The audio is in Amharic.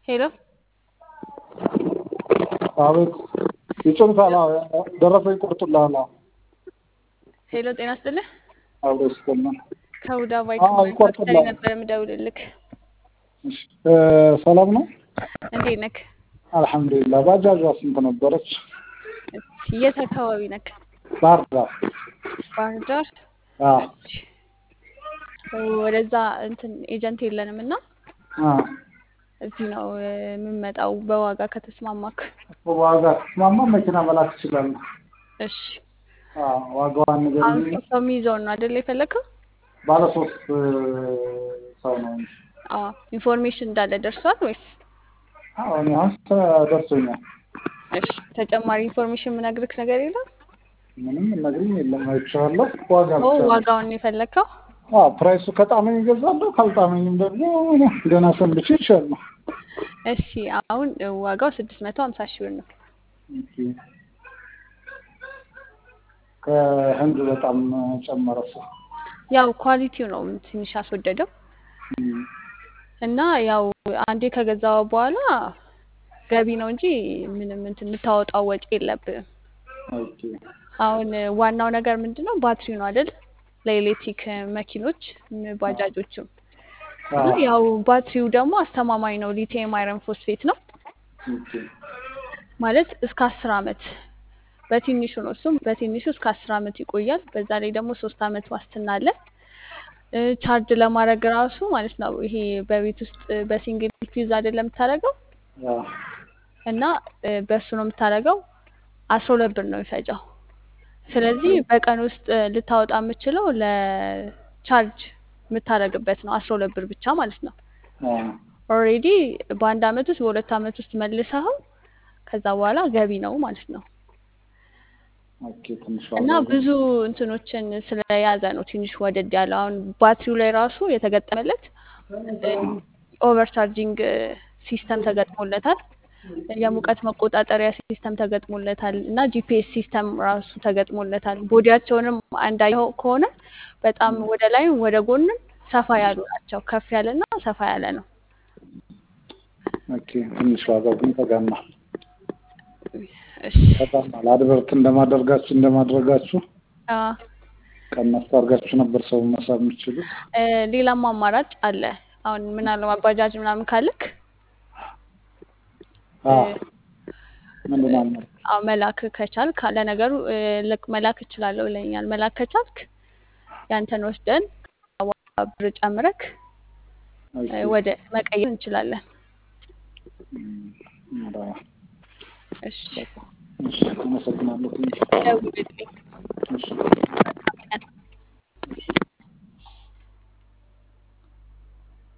ሄሎ አቤት ይጭኑታል። አዎ፣ ደረሰኝ ይቆርጡልሃል። አዎ፣ ሄሎ ጤና ይስጥልህ። አብሮ ይስጥልን። ከሁዳ አዎ፣ ባይክ ይቆርጡልሃል። ነበር የምደውልልክ። እሺ፣ እ ሰላም ነው? እንዴት ነክ? አልሐምዱሊላህ። ባጃጇ ስንት ነበረች? የት አካባቢ ነክ? ባህር ዳር። ባህር ዳር። አዎ፣ እሺ። ወደዛ እንትን ኤጀንት የለንም እና አዎ። እዚህ ነው እ፣ የምንመጣው በዋጋ ከተስማማክ። በዋጋ ተስማማ መኪና መላክ ትችላለህ። እሺ። አዎ፣ ዋጋዋን አሁን ንገሪኝ። ሶስት ሰው የሚይዘውን ነው አይደል የፈለግከው? ባለ ሶስት እ፣ ሰው ነው። አዎ። ኢንፎርሜሽን እንዳለ ደርሷል ወይስ? አዎ፣ እኔ አሁን ደርሶኛል። እሺ። ተጨማሪ ኢንፎርሜሽን የምነግርክ ነገር የለም? ምንም ነግሪኝ የለም። አይቼዋለሁ። ዋጋ ኦ ብቻ ነው። ዋጋውን ነው የፈለግከው? አዎ፣ ፕራይሱ ከጣመኝ እገዛለሁ፣ ካልጣመኝም ደግሞ ገና ሰንብቼ ይቻላል። እሺ። አሁን ዋጋው ስድስት መቶ ሀምሳ ሺህ ብር ነው። ኦኬ። ከህንድ በጣም ጨመረ እሱ። ያው ኳሊቲው ነው ትንሽ አስወደደው እም፣ እና ያው አንዴ ከገዛው በኋላ ገቢ ነው እንጂ ምንም እንትን የምታወጣው ወጪ የለብህም። ኦኬ። አሁን ዋናው ነገር ምንድን ነው? ባትሪው ነው አይደል? ለኤሌክትሪክ መኪኖች ም፣ ባጃጆችም እና አዎ፣ ያው ባትሪው ደግሞ አስተማማኝ ነው። ሊቲየም አይረን ፎስፌት ነው ኦኬ። ማለት እስከ አስር አመት በትንሹ ነው። እሱም በትንሹ እስከ አስር አመት ይቆያል። በዛ ላይ ደግሞ ሶስት አመት ዋስትና አለ። እ፣ ቻርጅ ለማድረግ ራሱ ማለት ነው ይሄ በቤት ውስጥ በሲንግል ፊዝ አይደለም የምታደርገው አዎ፣ እና እ፣ በሱ ነው የምታደርገው። አስራ ሁለት ብር ነው የሚፈጀው። ስለዚህ በቀን ውስጥ እ፣ ልታወጣ የምችለው ለቻርጅ የምታደርግበት ነው አስራ ሁለት ብር ብቻ ማለት ነው። አዎ። ኦልሬዲ በአንድ አመት ውስጥ በሁለት አመት ውስጥ መልሰኸው ከዛ በኋላ ገቢ ነው ማለት ነው። ኦኬ። ትንሽ እና ዋጋ ብዙ እንትኖችን ስለያዘ ነው ትንሽ ወደድ ያለው። አሁን ባትሪው ላይ ራሱ የተገጠመለት ኦቨር ቻርጂንግ ሲስተም ተገጥሞለታል። የሙቀት መቆጣጠሪያ ሲስተም ተገጥሞለታል እና ጂፒኤስ ሲስተም ራሱ ተገጥሞለታል። ቦዲያቸውንም አንዳየው ከሆነ በጣም ወደ ላይም ወደ ጎንም ሰፋ ያሉ ናቸው። ከፍ ያለና ሰፋ ያለ ነው። ኦኬ። ትንሽ ዋጋው ግን ተጋኗል። እሺ ተጋኗል። አድቨርት እንደማደርጋችሁ እንደማድረጋችሁ አ ቀነስ አድርጋችሁ ነበር ሰው መሳብ የምትችሉት። እ፣ ሌላም አማራጭ አለ። አሁን ምናልባት ባጃጅ ምናምን ካለክ እ፣ አዎ፣ ምንድን ነው አልመጣም። አዎ መላክ ከቻልክ ለነገሩ እ፣ ልክ መላክ እችላለሁ ብለኛል። መላክ ከቻልክ ያንተን ወስደን ብር ጨምረክ እ፣ ኦኬ። ወደ መቀየር እንችላለን። እም፣ ኧረ፣ እሺ እሺ፣ አመሰግናለሁ። ደውልልኝ። እሺ